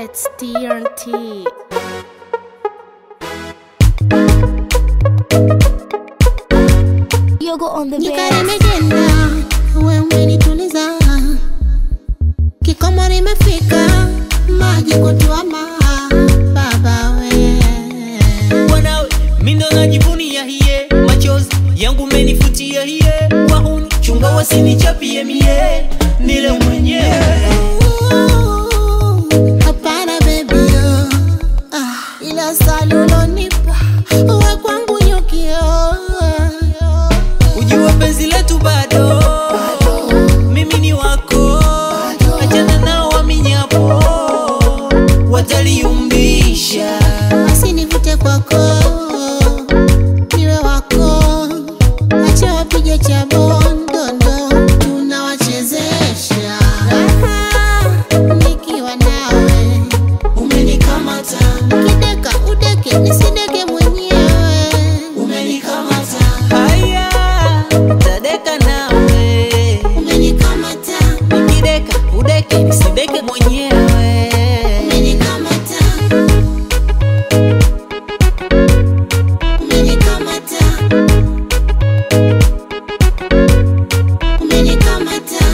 It's TNT. Yogo on the Nyika bed. limejenda, wewe umenituliza, kikomo nimefika, maji kutuama, baba we Wanawe mindo najivunia hiye, machozi yangu menifutia hiye, wahuni chunga wasinichapie mie, nile mwenyewe Hapana baby oh. ah, ila salulonipa we kwangu nyukio ujua penzi letu bado, mimi ni wako, achana nao waminyapo, wataliumbisha basi nivute kwako niwe wako acha wapige cha bondondo tunawachezesha Raha, nikiwa nawe umenikamata, kideka udeke nisideke mwenyewe umenikamata, haya tadeka nawe, umenikamata nikideka udeke nisideke mwenyewe. umenikamata umenikamata umenikamata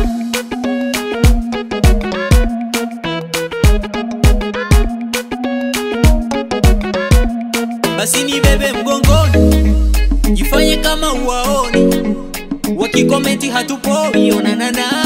basi ni bebe mgongoni, jifanye kama uwaoni, wakikomenti hatupoi, onanana